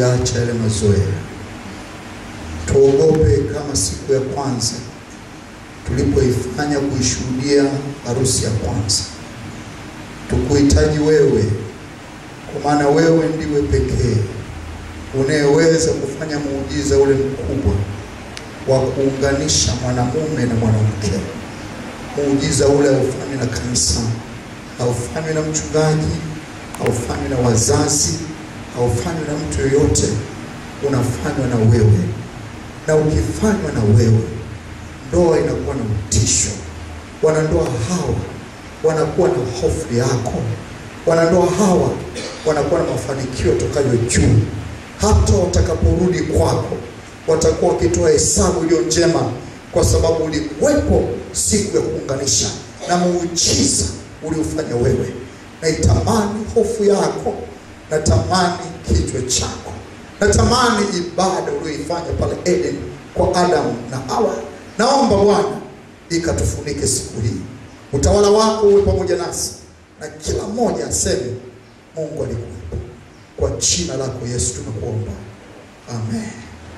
kuyaacha yale mazoea. Tuogope kama siku ya kwanza tulipoifanya kuishuhudia harusi ya kwanza. Tukuhitaji wewe, kwa maana wewe ndiwe pekee unayeweza kufanya muujiza ule mkubwa wa kuunganisha mwanamume na mwanamke. Muujiza ule haufanywi na kanisa, haufanywi na mchungaji, haufanywi na wazazi, haufanywi na mtu yoyote, unafanywa na wewe. Na ukifanywa na wewe, ndoa inakuwa na utisho. Wanandoa hawa wanakuwa na hofu yako. Wanandoa hawa wanakuwa na mafanikio tokayo juu. Hata watakaporudi kwako, watakuwa wakitoa hesabu iliyo njema, kwa sababu ulikuwepo siku ya kuunganisha na muujiza uliofanya wewe. Naitamani hofu yako, natamani kichwa chako, natamani ibada uliyoifanya pale Eden kwa Adamu na Hawa. Naomba Bwana ikatufunike siku hii, utawala wako uwe pamoja nasi, na kila mmoja aseme Mungu alikuwepo. Kwa jina lako Yesu tumekuomba, amen.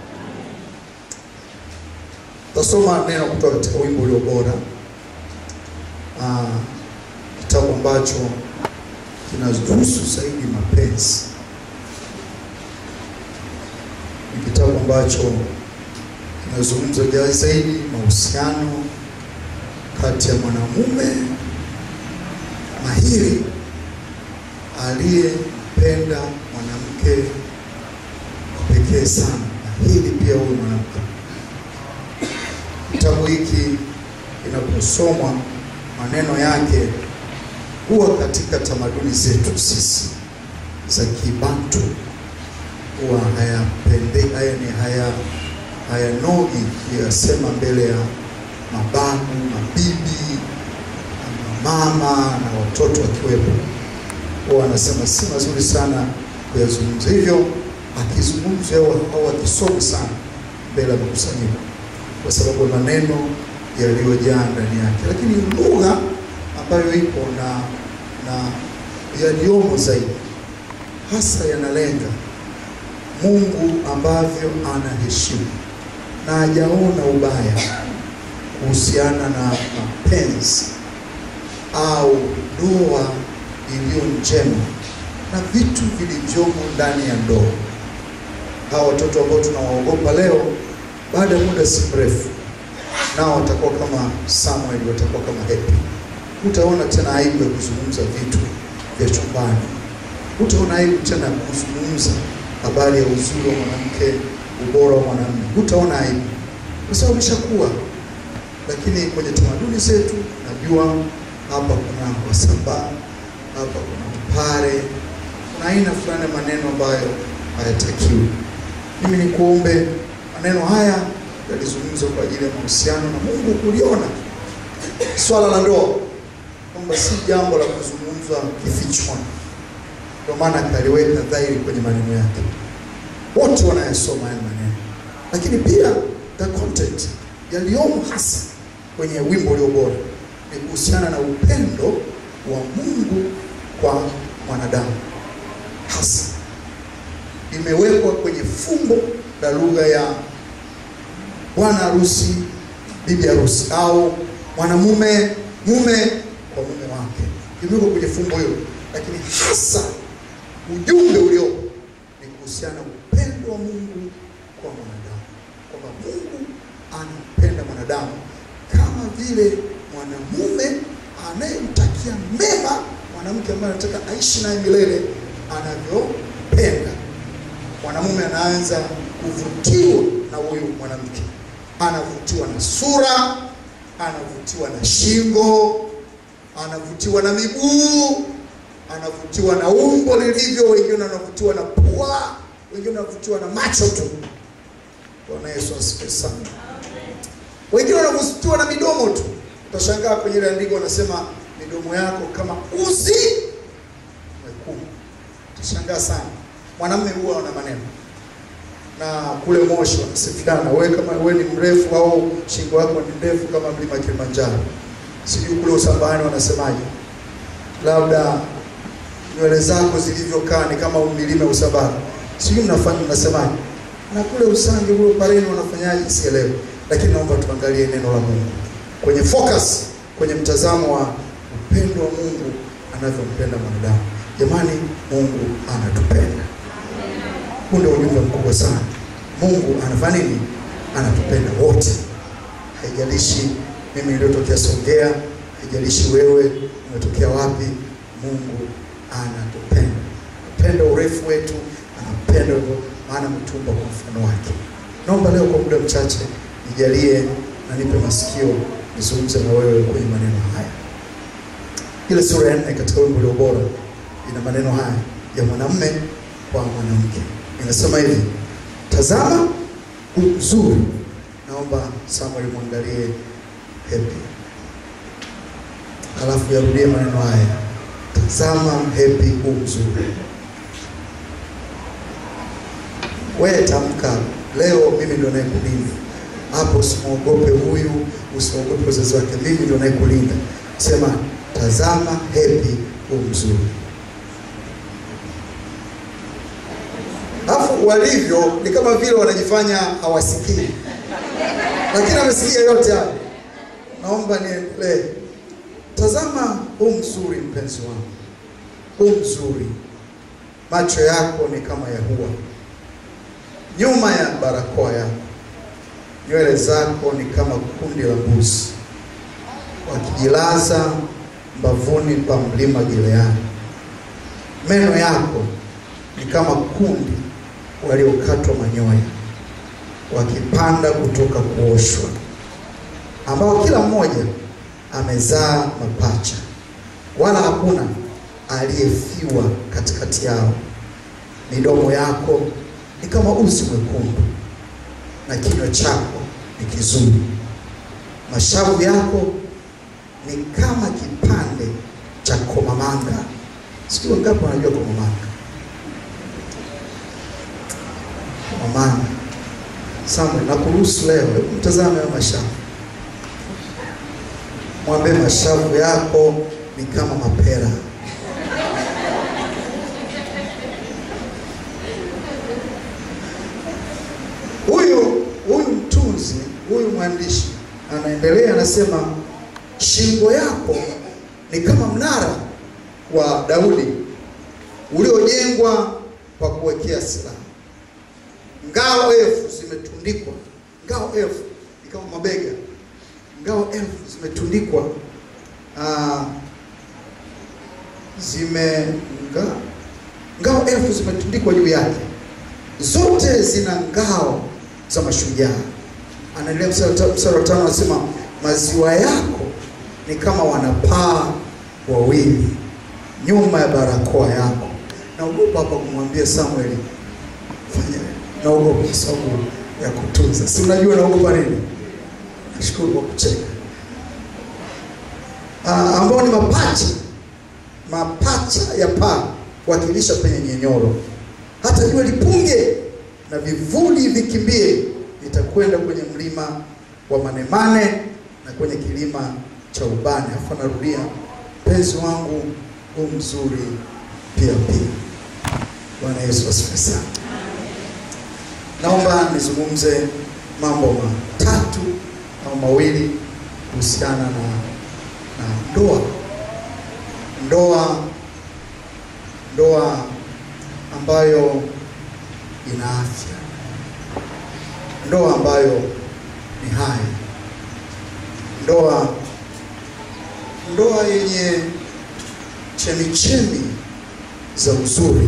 Tasoma neno kutoka katika wimbo ulio bora, Ah, kitabu ambacho kinahusu zaidi mapenzi. Ni kitabu ambacho kinazungumza zaidi mahusiano kati ya mwanamume mahiri aliyempenda mwanamke wa pekee sana, mahiri pia huyu mwanamke. Kitabu hiki kinaposomwa maneno yake huwa katika tamaduni zetu sisi za Kibantu huwa hayapende haya ni haya hayanogi kuyasema mbele ya mababu, mabibi, na mama na watoto wakiwepo, huwa anasema si mazuri sana kuyazungumza hivyo, akizungumza au au akisomi sana mbele ya makusanyiko, kwa sababu ya maneno yaliyojaa ndani yake, lakini lugha ambayo ipo na na yaliyomo zaidi hasa yanalenga Mungu ambavyo anaheshimu na hajaona ubaya kuhusiana na mapenzi au ndoa iliyo njema na vitu vilivyomo ndani ya ndoa. Hawa watoto ambao tunawaogopa leo, baada ya muda si mrefu, nao watakuwa kama Samuel, watakuwa kama Happy. Hutaona tena aibu ya kuzungumza vitu vya chumbani, hutaona aibu tena ya kuzungumza habari ya uzuri wa mwanamke, ubora wa mwanamume, hutaona aibu kwa sababu umeshakuwa. Lakini kwenye tamaduni zetu, najua hapa kuna Wasambaa, hapa kuna Mpare, kuna aina fulani ya maneno ambayo hayatakiwi. Mimi nikuombe maneno haya yalizungumzwa kwa ajili ya mahusiano na Mungu kuliona swala la ndoa kwamba si jambo la kuzungumzwa kifichwani. Ndio maana akaliweka dhahiri kwenye maneno yake, wote wanayasoma haya maneno, lakini pia the content yaliyomo hasa kwenye wimbo ulio bora ni kuhusiana na upendo wa Mungu kwa mwanadamu, hasa imewekwa kwenye fumbo la lugha ya bwana harusi, bibi harusi, au mwanamume mume kwa mume wake, imewekwa kwenye fumbo hilo, lakini hasa ujumbe uliopo ni kuhusiana na upendo wa Mungu kwa mwanadamu, kwamba Mungu anampenda mwanadamu kama vile mwanamume anayemtakia mema mwanamke ambaye anataka aishi naye milele anavyopenda. Mwanamume anaanza kuvutiwa na huyu mwanamke, anavutiwa na sura, anavutiwa na shingo, anavutiwa na miguu, anavutiwa na umbo lilivyo, wengine wanavutiwa na pua, wengine wanavutiwa na macho tu. Bwana Yesu asifiwe sana. Wengine wanavutiwa na midomo tu. Utashangaa kwenye ile andiko wanasema midomo yako kama uzi mwekundu. Utashangaa sana. Mwanamume huwa ana maneno na kule Moshi wanasifiana, wewe kama wewe ni mrefu au shingo yako ni ndefu kama mlima Kilimanjaro. Sijui kule Usambani wanasemaje, labda nywele zako zilivyokaa ni kama milima ya Usambani. Sijui mnafanya mnasemaje, na kule Usangi kule Pareni wanafanyaje, sielewi, lakini naomba tuangalie neno la Mungu kwenye focus, kwenye mtazamo wa upendo wa Mungu anavyompenda mwanadamu. Jamani, Mungu anatupenda. Huu ndio ujumbe mkubwa sana. Mungu anafanya nini? Anatupenda wote, haijalishi mimi niliyotokea Songea, haijalishi wewe umetokea wapi. Mungu anatupenda, anapenda urefu wetu, anapenda hivyo, maana ametuumba kwa mfano wake. Naomba leo kwa muda mchache nijalie na nipe masikio nizungumze na wewe kwenye maneno haya. Ile sura ya nne katika wimbo ulio bora ina maneno haya ya mwanamume kwa mwanamke, inasema hivi: tazama uzuri. Naomba Samuel mwangalie Happy, halafu yarudie maneno haya, tazama Happy u mzuri. Wewe tamka leo, mimi ndo nayekulinda hapo. Usimwogope huyu, usimwogope wazazi wake, mimi ndo nayekulinda. Sema tazama Happy u mzuri. Alafu walivyo ni kama vile wanajifanya hawasikii, lakini amesikia yote hayo. Naomba niendelee. Tazama huu mzuri, mpenzi wangu, huu mzuri. Macho yako ni kama ya hua, nyuma ya barakoa yako nywele zako ni kama kundi la mbuzi wakijilaza mbavuni pa mlima Gileadi. Meno yako ni kama kundi waliokatwa manyoya wakipanda kutoka kuoshwa, ambao kila mmoja amezaa mapacha, wala hakuna aliyefiwa katikati yao. Midomo yako ni kama uzi mwekundu na kinywa chako ni kizuri. Mashavu yako ni kama kipande cha komamanga. Sijui wangapi wanajua komamanga? Komamanga. Samuel, nakuruhusu leo, hebu mtazame hayo mashavu, mwambie mashavu yako ni kama mapera. Huyu huyu mtunzi huyu mwandishi anaendelea, anasema shingo yako ni kama mnara wa Daudi uliojengwa kwa kuwekea silaha. Ngao elfu zimetundikwa, ngao elfu ni kama mabega, ngao elfu zimetundikwa ah, zime nga, ngao elfu zimetundikwa juu yake, zote zina ngao za mashujaa. Anaendelea mstari wa tano, anasema maziwa yako ni kama wanapaa wawili nyuma ya barakoa yako. Naogopa hapa kumwambia Samuel, fanya naogopa kwa sababu ya kutunza. Si unajua naogopa nini? Nashukuru kwa kucheka. Ah, ambao ni mapacha mapacha ya paa wakilisha penye nyenyoro, hata jua lipunge na vivuli vikimbie, nitakwenda kwenye mlima wa manemane na kwenye kilima cha ubani. Afu anarudia mpenzi wangu huu mzuri pia pia. Bwana Yesu asifiwe sana. Naomba nizungumze mambo matatu au mawili kuhusiana na, na ndoa ndoa ndoa ambayo ina afya, ndoa ambayo ni hai, ndoa ndoa yenye chemichemi za uzuri.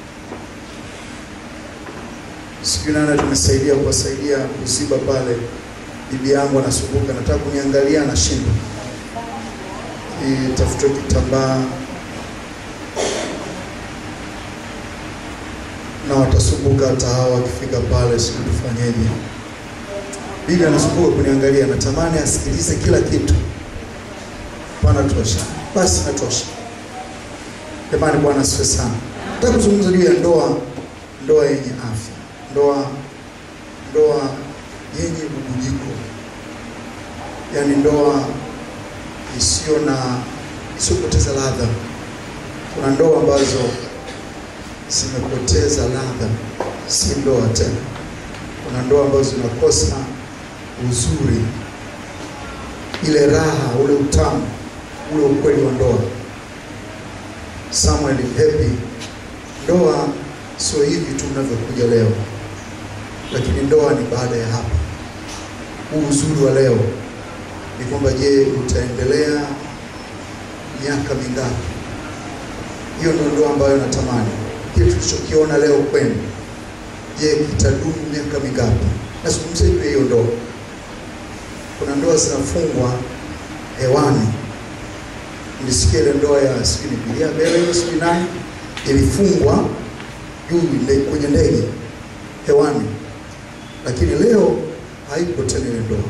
Sijui nani tumesaidia kuwasaidia kuziba pale. Bibi yangu anasumbuka, nataka kuniangalia, anashindwa itafutwe kitambaa na watasumbuka hata hawa wakifika pale, sijui tufanyeje. Bibi anasumbuka kuniangalia, natamani asikilize kila kitu. Pana tosha, basi natosha. Jamani, Bwana asifiwe sana. Nataka kuzungumza juu ya ndoa, ndoa yenye afya, ndoa ndoa yenye bubujiko, yaani ndoa isiyo na isiyopoteza ladha. Kuna ndoa ambazo zimepoteza ladha, si ndoa tena. Kuna ndoa ambazo zinakosa uzuri, ile raha, ule utamu, ule ukweli wa ndoa. Samuel Happy, ndoa sio hivi tu mnavyokuja leo, lakini ndoa ni baada ya hapa. Huu uzuri wa leo ni kwamba, je, utaendelea miaka mingapi? Hiyo ndio ndoa ambayo natamani. Kile tulichokiona leo kwenu, je, kitadumu miaka mingapi? Nazungumzia juu ya hiyo ndoa. Kuna ndoa zinafungwa hewani. Nilisikia ile ndoa ya sijui ni Bilia Bele hiyo sijui nani ilifungwa juu nde- kwenye ndege hewani, lakini leo haipo tena ile ndoa.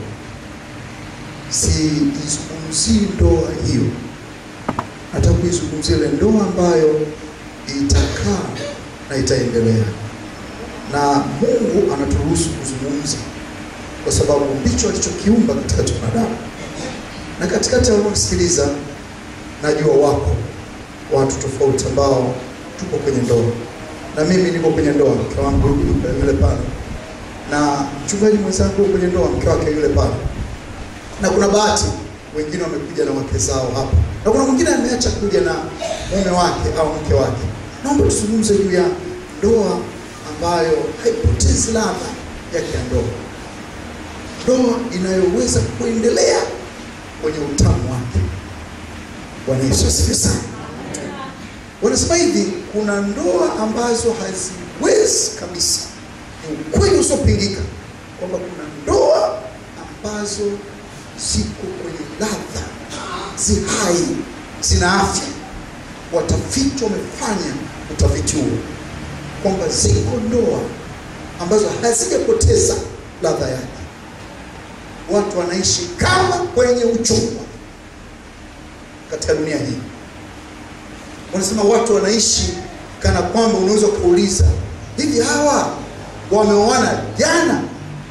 Siizungumzii ndoa hiyo, nataka kuizungumzia ile ndoa ambayo itakaa na itaendelea, na Mungu anaturuhusu kuzungumza kwa sababu ndicho alichokiumba katikati ya wanadamu. Na katikati ya wanaosikiliza, najua wako watu tofauti ambao tuko kwenye ndoa, na mimi niko kwenye ndoa, mke wangu yule yule pale, na mchungaji mwenzangu yuko kwenye ndoa, mke wake yule pale, na kuna bahati wengine wamekuja na wake zao hapa, na kuna mwingine ameacha kuja na mume wake au mke wake. Naomba tuzungumze juu ya ndoa ambayo haipotezi ladha yake ya ndoa, ndoa inayoweza kuendelea kwenye utamu wake. Bwana Yesu asifiwe sana. Wanasema hivi, kuna ndoa ambazo haziwezi kabisa, ni ukweli usiopingika kwamba kuna ndoa ambazo ziko kwenye ladha, zi hai, zina afya. Watafiti wamefanya utafiti huo kwamba ziko ndoa ambazo hazijapoteza ladha yake, watu wanaishi kama kwenye uchumba katika dunia hii. Wanasema watu wanaishi kana kwamba unaweza kuuliza hivi, hawa wameoana jana,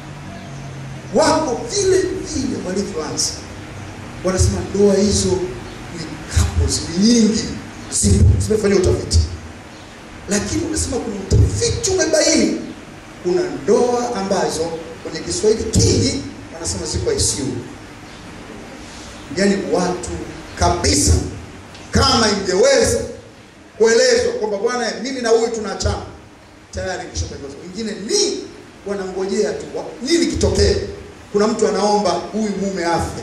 wako vile vile walivyoanza. Wanasema ndoa hizo ni couples, ni nyingi, zipo zimefanya utafiti, lakini wanasema kuna utafiti umebaini kuna ndoa ambazo kwenye Kiswahili kingi wanasema ziko ICU, yaani watu kabisa, kama ingeweza kuelezwa kwamba bwana, mimi na huyu tunaachana, tayari kishatangazwa. Wengine ni wanangojea tu wa- nini kitokee. Kuna mtu anaomba huyu mume afe,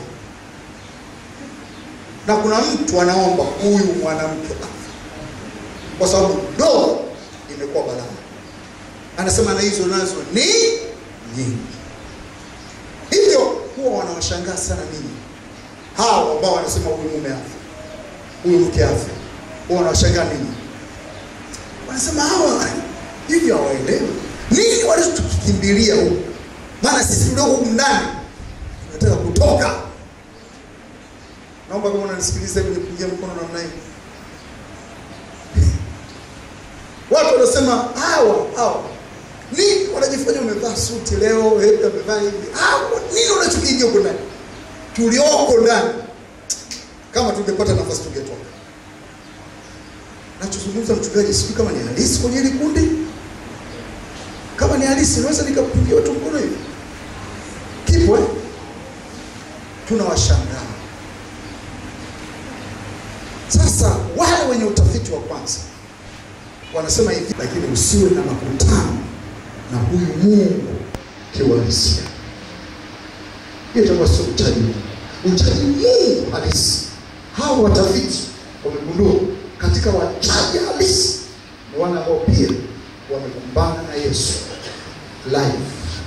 na kuna mtu anaomba huyu mwanamke afe, kwa sababu ndoa imekuwa balaa. Anasema na hizo nazo ni nyingi, hivyo huwa wanawashangaa sana ninyi hao ambao wanasema huyu mume afe, huyu mke afe, huwa wanawashangaa ninyi. Wanasema hawa hivyo hawaelewi nini walichokikimbilia huku, maana sisi tulioko huku ndani tunataka kutoka. Naomba kama unanisikiliza hivi nipungie mkono namna hii. Watu wanasema hawa hawa nini wanajifanya wamevaa suti leo, eti wamevaa hivi. Hawa nini unachokiingia huko ndani? Tulioko ndani, kama tungepata nafasi tungetoka. Nachozungumza mchungaji, sijui kama ni halisi kwenye hili kundi. Kama ni halisi, naweza nikapigia watu mkono hivi, kipo eh? Tunawashangaa sasa. Wale wenye utafiti wa kwanza wanasema hivi, lakini usiwe na makutano na huyu Mungu kiuhalisia. Hiyo itakuwa sio uchaji Mungu, uchaji Mungu halisi. Hao watafiti wamegundua katika wachaji halisi ni wale ambao pia wamekumbana na Yesu live,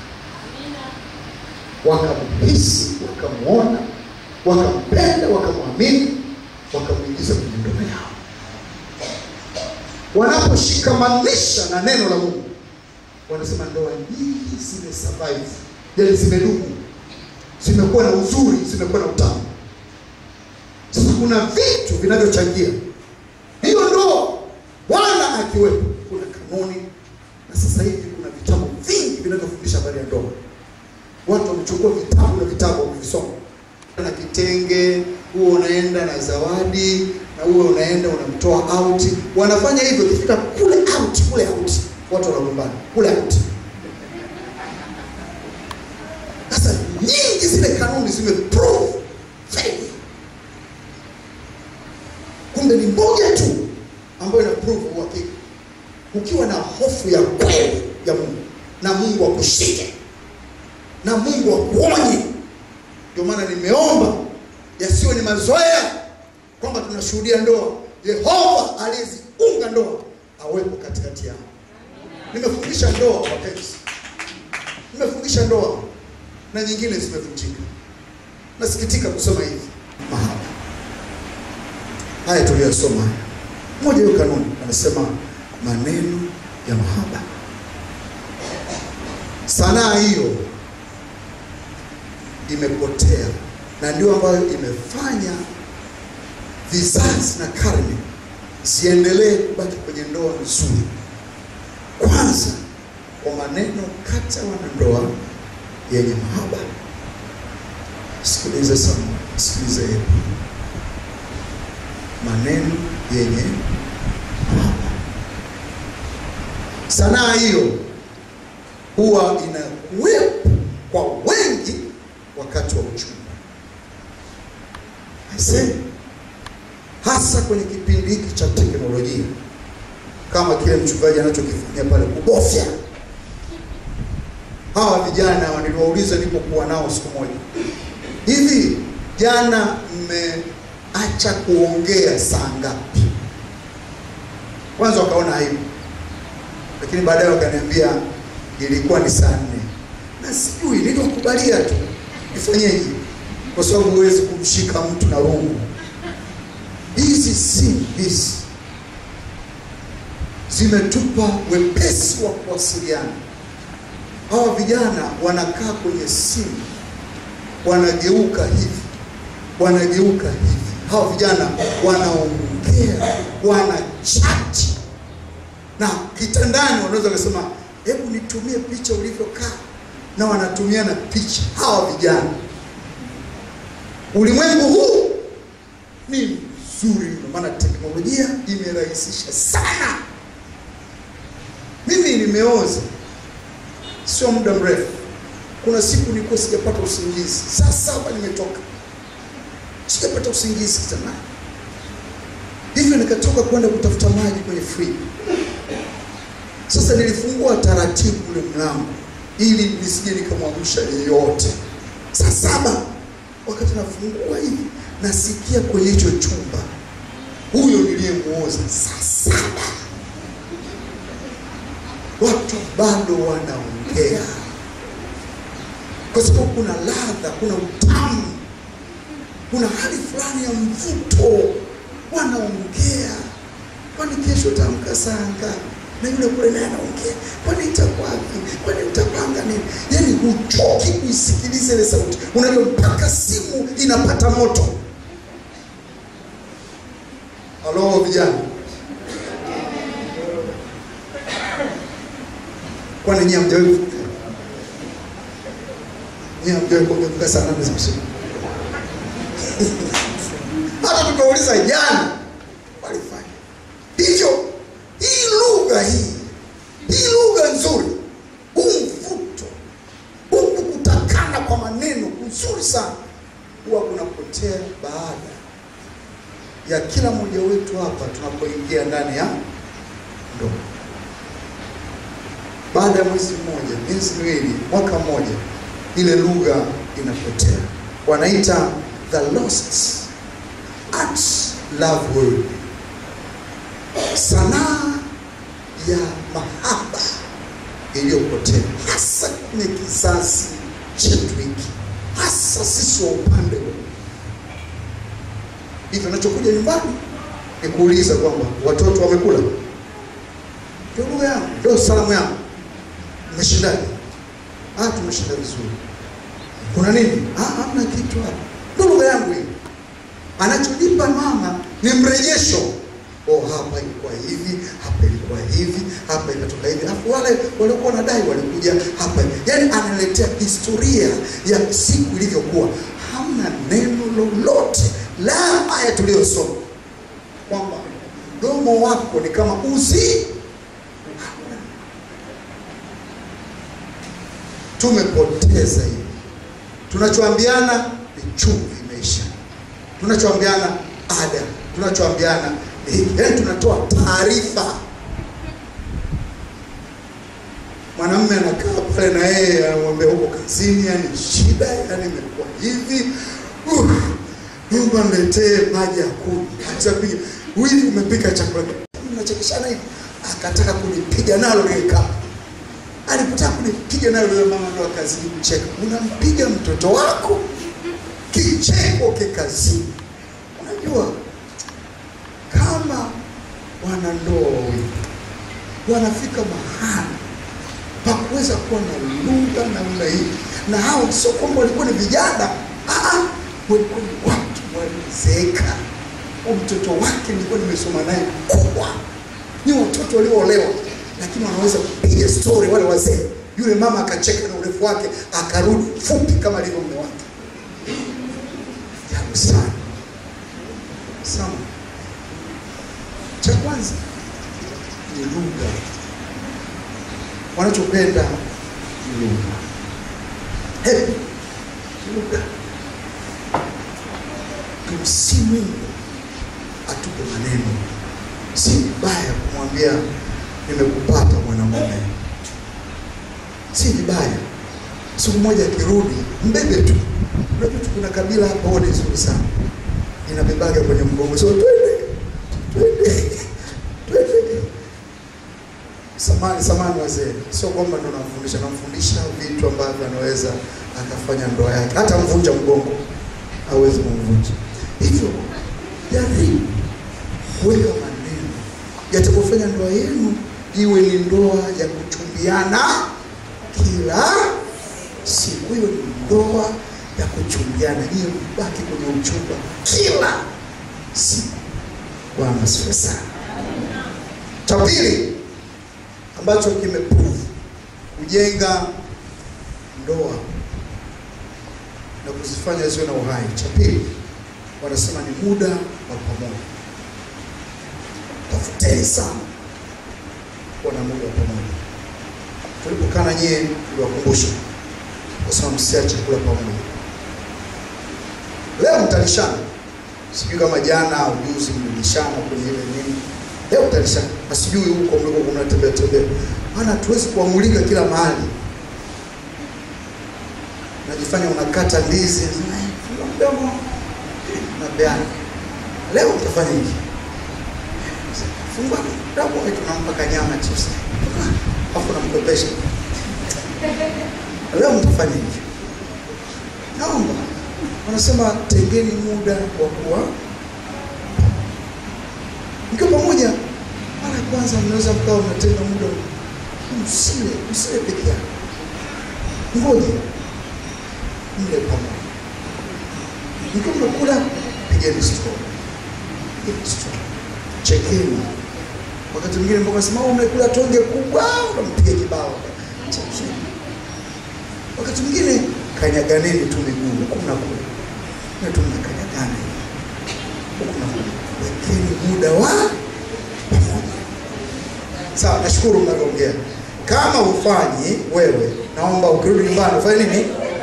wakamhisi, wakamwona, wakampenda, wakamwamini, wakamwingiza kwenye ndoa yao wanaposhikamanisha na neno la Mungu, wanasema ndoa nyingi zime survive, yaani zimedumu, zimekuwa na uzuri, zimekuwa na utamu. Sasa kuna vitu vinavyochangia hiyo ndoa, Bwana akiwepo, kuna kanuni, na sasa hivi kuna vitabu vingi vinavyofundisha habari ya ndoa. Watu wamechukua vitabu na vitabu wamevisoma, na kitenge huo unaenda na zawadi na huo unaenda unamtoa out. Wanafanya hivyo, ikifika kule out kule out watu wanagombana kule out sasa nyingi zile kanuni zimeprove failure kumbe ni moja tu ambayo ina prove uhakika ukiwa na hofu ya kweli ya mungu na mungu akushike na mungu akuonye ndio maana nimeomba yasiwe ni mazoea kwamba tunashuhudia ndoa yehova aliyeziunga ndoa awepo katikati yao nimefundisha ndoa wapenzi nimefundisha ndoa na nyingine zimevunjika nasikitika kusema hivi mahaba haya tuliyosoma haya moja hiyo kanuni anasema maneno ya mahaba sanaa hiyo imepotea na ndio ambayo imefanya vizazi na karne ziendelee kubaki kwenye ndoa nzuri kwanza kwa maneno kati ya wanandoa yenye mahaba sikilize sana sikilize hebu maneno yenye mahaba sanaa hiyo huwa inakuwepo kwa wengi wakati wa uchumba Aisee, hasa kwenye kipindi hiki cha teknolojia kama kile mchungaji anachokifanyia pale kubofya hawa vijana niliwauliza nilipokuwa nao siku moja hivi jana mmeacha kuongea saa ngapi kwanza wakaona aibu lakini baadaye wakaniambia ilikuwa ni saa nne na sijui niliwakubalia tu nifanyeje kwa sababu huwezi kumshika mtu na rungu hizi simu hizi zimetupa wepesi wa kuwasiliana hawa vijana wanakaa kwenye simu wanageuka hivi wanageuka hivi hawa vijana wanaongea wanachati na kitandani wanaweza kusema hebu nitumie picha ulivyokaa na wanatumiana picha hawa vijana ulimwengu huu ni mzuri mno maana teknolojia imerahisisha sana mimi nimeoza sio muda mrefu kuna siku nilikuwa sijapata usingizi saa saba nimetoka sijapata usingizi kitandani hivyo nikatoka kwenda kutafuta maji kwenye friji sasa nilifungua taratibu ule mlango ili nisije nikamwamsha yeyote saa saba wakati nafungua hivi nasikia kwenye hicho chumba huyo niliyemuoza saa saba watu bado wanaongea kwa sababu kuna ladha kuna utamu kuna hali fulani ya mvuto wanaongea kwani kesho utaamka saa ngapi na yule kule naye anaongea kwani itakuwapi kwani utapanga nini yaani huchoki kuisikiliza ile sauti unajua mpaka simu inapata moto halo vijana kwani nyie hamjawahi nyie hamjawahi kuongea saa nane za usiku hata tukauliza jana walifanya hivyo hii lugha hii hii lugha nzuri huu mvuto huku kutakana kwa maneno kuzuri sana huwa kunapotea baada ya kila mmoja wetu hapa tunapoingia ndani ya ndoa baada ya mwezi mmoja miezi miwili mwaka mmoja ile lugha inapotea wanaita the lost art love word sanaa ya mahaba iliyopotea hasa kwenye kizazi chetu hiki hasa sisi wa upande huu hivyo nachokuja nyumbani ni kuuliza kwamba watoto wamekula ndio lugha yangu ndio salamu yangu mmeshindaje ah tumeshinda vizuri kuna nini ah hamna kitu hapa ndio lugha yangu hii anachonipa mama ni mrejesho oh hapa ilikuwa hivi hapa ilikuwa hivi hapa ikatoka hivi alafu wale waliokuwa wanadai walikuja hapa yaani analetea historia ya siku ilivyokuwa hamna neno lolote la aya tuliyosoma kwamba mdomo wako ni kama uzi tumepoteza hiyo. Tunachoambiana ni chumvi imeisha, tunachoambiana ada, tunachoambiana ni hiki, yaani tunatoa taarifa. Mwanamume anakaa pale na yeye anamwambia huko kazini, yani shida, yani imekuwa hivi uh, Mungu niletee maji ya kunywa. Hata kuja wili umepika chakula mnachekeshana hivi, akataka kunipiga nalo lile kapu. Alipotaka kunipiga nalo yule mama ndo akazidi kucheka. Unampiga mtoto wako kicheko kikazini. Unajua kama wanandoa wawili wanafika mahali pa kuweza kuwa na lugha namna hii, na hao sio kwamba walikuwa ni vijana, ah, ah, walikuwa ni watu walizeeka. Mtoto wake nilikuwa nimesoma naye kubwa, ni watoto walioolewa, lakini wanaweza kupiga stori wale wazee. Yule mama akacheka na urefu wake, akarudi fupi kama alivyo mume wake. Jabu sana sana. Cha kwanza ni lugha, wanachopenda ni lugha. Hebu lugha, tumsihi Mungu atupe maneno. Si vibaya kumwambia nimekupata mwanamume, si vibaya. Siku moja akirudi mbebe tu. Unajua tu kuna kabila hapa huwa ni nzuri sana, inabebaga kwenye mgongo, so twende twende twende. Samani samani wazee, sio kwamba ndo namfundisha, namfundisha vitu ambavyo anaweza akafanya ndoa yake, hata mvunja mgongo hawezi kumvunja. Hivyo jaribu kuweka maneno yatakofanya ndoa yenu iwe ni ndoa ya kuchumbiana kila siku. Hiyo ni ndoa ya kuchumbiana, hiyo mbaki kwenye uchumba kila siku. Bwana asifiwe sana. Cha pili ambacho kimeprove kujenga ndoa na kuzifanya ziwe na uhai, cha pili wanasema ni muda wa pamoja. Tafuteni sana kuwa na muda wa pamoja. Tulipokaa na nyie, tuliwakumbusha kusema msiache kula pamoja. Leo mtalishana, sijui kama jana au juzi mlilishana kwenye ile nini. Leo mtalishana, na sijui huko mliko mnatembea tembea, maana hatuwezi kuamulika kila mahali. Najifanya unakata ndizi mdomo napeana. Leo mtafanya hivi, fungua mdomo wetu, tunampa kanyama chips, afu namkopesha. Leo mtafanya hivi, naomba wanasema tengeni muda wa kuwa mkiwa pamoja. Mara ya kwanza mnaweza mkawa mnatenga muda, msile msile peke yako, ngoja mle pamoja. Mkiwa mnakula, pigeni stori, pigeni stori, chekeni. Wakati mwingine mboga sema umekula tonge kubwa, unampiga kibao, chekeni. Wakati mwingine kanyaganeni tu miguu huku na kule, na tu mnakanyagana huku na kule, wekeni muda wa pamoja. Sawa, nashukuru mnavyoongea. Kama ufanyi wewe, naomba ukirudi nyumbani ufanye nini?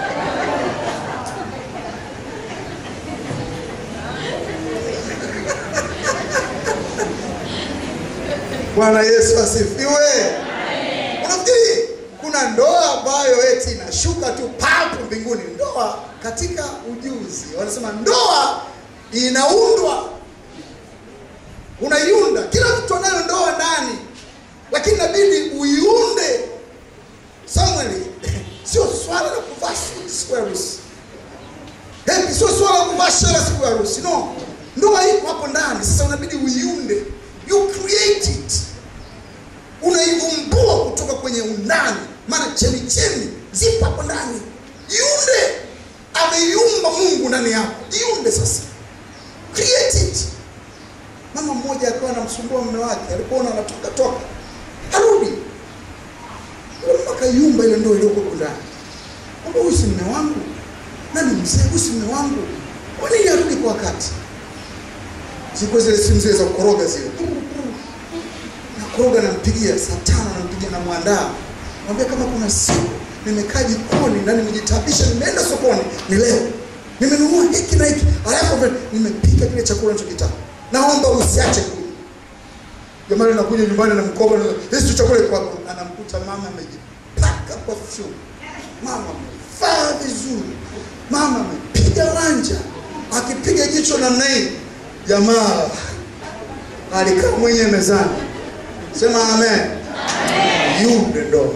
Bwana Yesu asifiwe. Unafikiri kuna ndoa ambayo eti inashuka tu papu mbinguni? Ndoa katika ujuzi wanasema ndoa inaundwa, unaiunda. Kila mtu anayo ndoa ndani, lakini inabidi uiunde. Samuel, sio swala la kuvaa suti siku ya harusi, Hepi, sio swala la kuvaa shela siku ya harusi. No, ndoa iko hapo ndani. Sasa unabidi uiunde, you create it unaivumbua kutoka kwenye undani, maana chemichemi zipo hapo ndani. Jiunde, ameiumba Mungu ndani yako, jiunde sasa, create it. Mama mmoja akawa anamsumbua mume wake, alipoona anatoka toka, arudi akaiumba ile ndoa iliyoko ndani, kwamba huyu si mume wangu, nani mzee, huyu si mume wangu, kwa nini arudi kwa wakati? Zilikuwa zile simu zile za kukoroga zile koroga nampigia saa tano, nampigia namwandaa, mwambia kama kuna siku nimekaa jikoni na nimejitabisha, nimeenda sokoni, ni leo nimenunua hiki na hiki, alafu vile nimepika kile chakula nachokitaka. Naomba usiache kula. Jamani, nakuja nyumbani na mkoba, na hizi tu chakula kwako, anamkuta mama amejipaka perfume, mama amevaa vizuri, mama amepiga wanja, akipiga jicho namna hii, jamaa alikaa mwenyewe mezani. Sema amen. Yule ndoa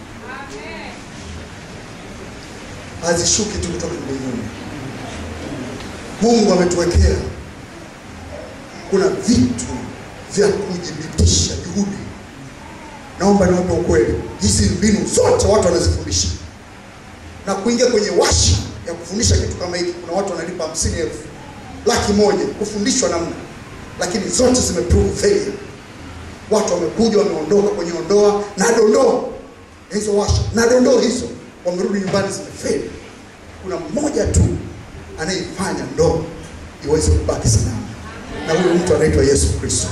hazishuki tu kutoka mbinguni. Mungu ametuwekea, kuna vitu vya kujibidisha juhudi. Naomba niwape ukweli, hizi mbinu zote watu wanazifundisha na kuingia kwenye washa ya kufundisha kitu kama hiki. Kuna watu wanalipa hamsini elfu laki moja kufundishwa namna, lakini zote zimeprove failure. Watu wamekuja wameondoka kwenye ondoa na dondoo hizo washa na dondoo hizo, wamerudi nyumbani zimefeli. Kuna mmoja tu anayeifanya ndoa iweze kubaki salama, na huyu mtu anaitwa Yesu Kristo.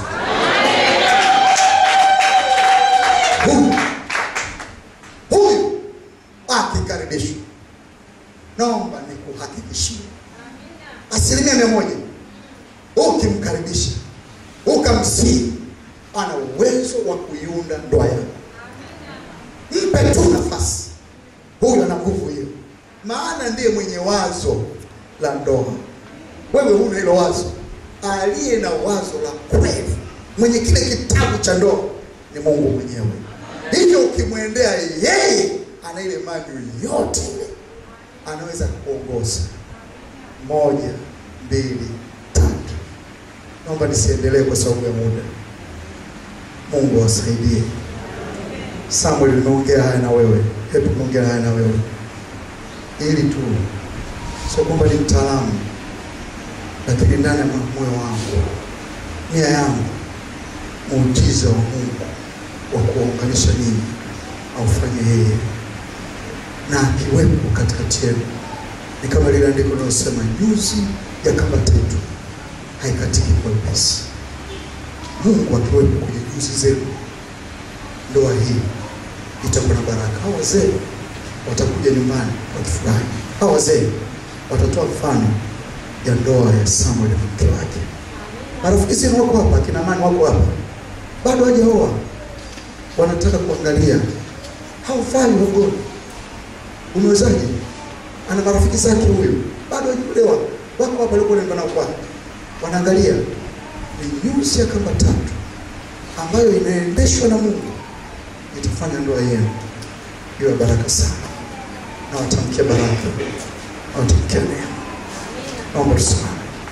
Huyu huyu akikaribishwa, naomba nikuhakikishie asilimia mia moja, ukimkaribisha ukamsii, ana uwezo wa kuiunda ndoa yako. Mpe tu nafasi, huyu ana nguvu hiyo, maana ndiye mwenye wazo la ndoa. Wewe huna hilo wazo. Aliye na wazo la kweli, mwenye kile kitabu cha ndoa ni Mungu mwenyewe. Hivyo ukimwendea yeye, ana ile manual yote ile, anaweza kuongoza moja, mbili, tatu. Naomba nisiendelee kwa sababu ya muda. Mungu awasaidie. Samuel, nimeongea haya na wewe, hebu nimeongea haya na wewe ili tu, sio kwamba ni mtaalamu, lakini ndani ya moyo wangu, nia yangu, muujiza wa Mungu wa kuwaunganisha ninyi aufanye yeye, na akiwepo katikati yenu ni kama lile andiko linalosema nyuzi ya kamba tatu haikatiki kwa upesi. Mungu akiwepo kwenye nyuzi zenu, ndoa hii itakuwa na baraka. Hao wazee watakuja nyumbani wakifurahi. Hao wazee watatoa mfano ya ndoa ya Samuel na mke wake. Marafiki zenu wako hapa, akina mani wako hapa, bado hawajaoa, wanataka kuangalia haufai ugoni, umewezaje? Ana marafiki zake huyu, bado hajaolewa, wako hapa, walikuwa wanaenda nao kwake, wanaangalia ni nyuzi ya kamba tatu ambayo inaendeshwa na Mungu itafanya ndoa yenu iwe baraka sana, na watamkia baraka, na watamkia neema. Naomba tusimame.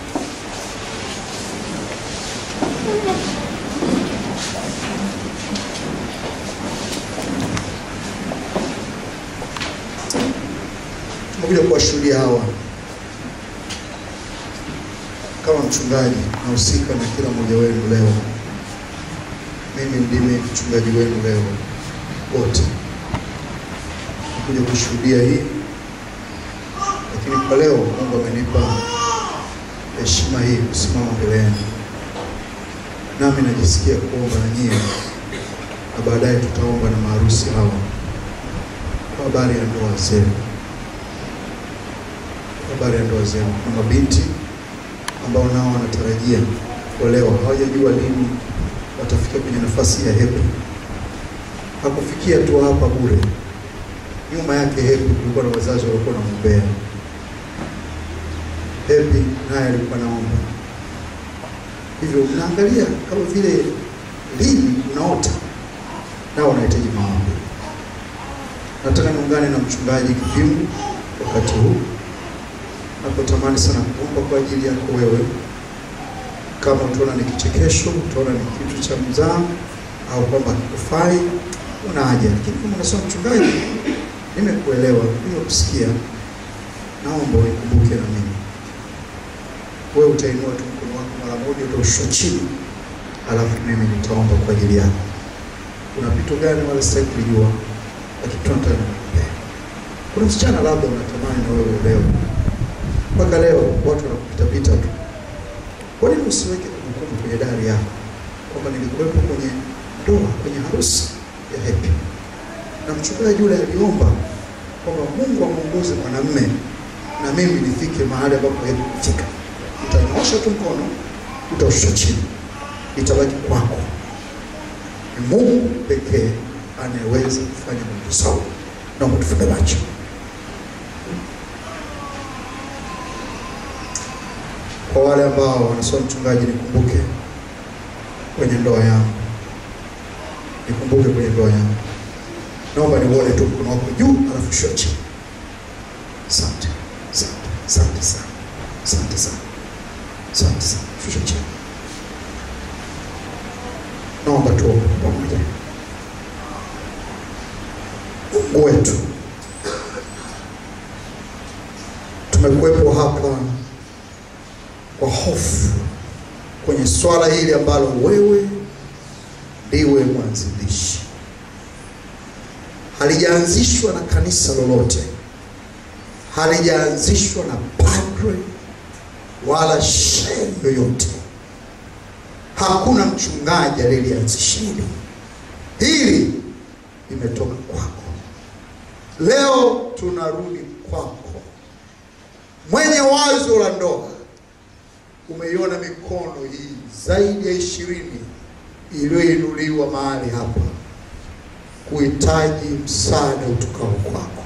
Tumekuja kuwashuhudia hawa kama mchungaji nahusika na kila mmoja wenu leo. Mimi ndimi mchungaji wenu leo wote, kuja kushuhudia hii, lakini kwa leo Mungu amenipa heshima hii kusimama mbele yenu, nami najisikia kuomba na nyie, na baadaye tutaomba na maharusi hawa kwa habari ya ndoa zenu, kwa habari ya ndoa zenu. Kuna mabinti ambao nao wanatarajia kuolewa, hawajajua lini watafika kwenye nafasi ya hepi. Hakufikia tu hapa bure, nyuma yake hepi kulikuwa na wazazi walikuwa wanamwombea. Hepi naye alikuwa naomba. Hivyo mnaangalia kama vile lini unaota, nao wanahitaji maombi. Nataka niungane na mchungaji Kipimu wakati huu napotamani sana kuomba kwa ajili yako wewe. Kama utaona ni kichekesho, utaona ni kitu cha mzaa au kwamba kikufai, una haja. Lakini kama unasema mchungaji, nimekuelewa, nimekusikia, naomba unikumbuke na mimi. Wewe utainua tu mkono wako mara moja, utaushusha chini, alafu mimi nitaomba kwa ajili yako. Kuna vitu gani wala sitaki kujua, lakini tunataka nikuombee. Kuna msichana labda unatamani na wewe leo mpaka leo watu wanakupitapita tu. Kwa nini usiweke kumbukumbu kwenye dari yako kwamba nilikuwepo kwenye ndoa, kwenye harusi ya Hepi na mchungaji yule aliomba kwamba Mungu amuongoze mwanamume na mimi nifike mahali ambapo yeye kufika. Utanyoosha tu mkono, utaushusha chini, itabaki kwako. Ni Mungu pekee anayeweza kufanya mambo sawa. Naomba tufunge macho. Kwa wale ambao wanasema mchungaji, nikumbuke kwenye ndoa yangu, nikumbuke kwenye ndoa yangu, naomba niuone tu mkono wako juu, alafu shusha chini. Asante, asante, asante sana, asante sana, asante sana. Shusha chini. Naomba tuombe pamoja. Mungu wetu, tumekuwepo hapa kwa hofu kwenye swala hili ambalo wewe ndiwe mwanzilishi. Halijaanzishwa na kanisa lolote, halijaanzishwa na padre wala shehe yoyote. Hakuna mchungaji aliyelianzisha hili. Hili limetoka kwako. Leo tunarudi kwako, mwenye wazo la ndoa. Umeiona mikono hii zaidi ya ishirini iliyoinuliwa mahali hapa kuhitaji msaada utokao kwako.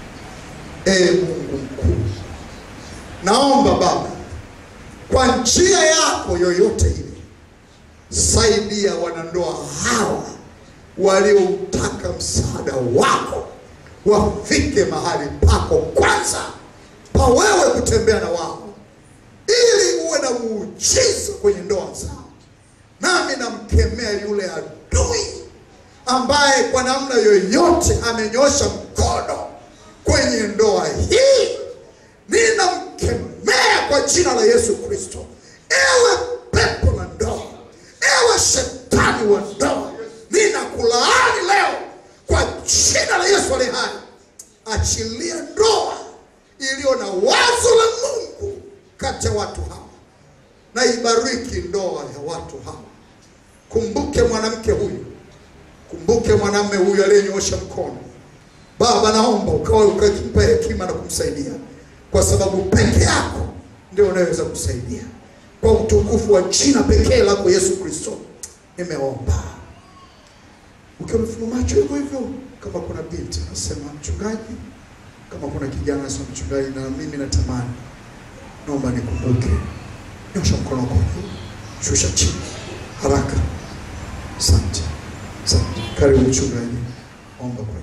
Ee Mungu mkuu, naomba Baba, kwa njia yako yoyote ile, saidia wanandoa hawa walioutaka msaada wako wafike mahali pako kwanza pa wewe kutembea na wao, ili uwe na muujiza kwenye ndoa zao. Nami namkemea yule adui ambaye kwa namna yoyote amenyosha mkono kwenye ndoa hii, ninamkemea kwa jina la Yesu Kristo. Ewe pepo la ndoa, ewe shetani wa ndoa, ninakulaani leo kwa jina la Yesu aliye hai. Achilia ndoa iliyo na wazo la Mungu kati ya watu hawa, na ibariki ndoa ya watu hawa. Kumbuke mwanamke huyu, kumbuke mwanamume huyu aliyenyoosha mkono. Baba, naomba ukawa ukimpa hekima na kumsaidia, kwa sababu peke yako ndio unaweza kusaidia. Kwa utukufu wa jina pekee lako Yesu Kristo, nimeomba. Ukiwa umefunga macho hivyo hivyo, kama kuna binti anasema mchungaji, kama kuna kijana anasema mchungaji, na mimi natamani, naomba nikumbuke. Nyosha mkono wako juu, shusha chini haraka. Asante, asante. Karibu mchungaji, omba kwa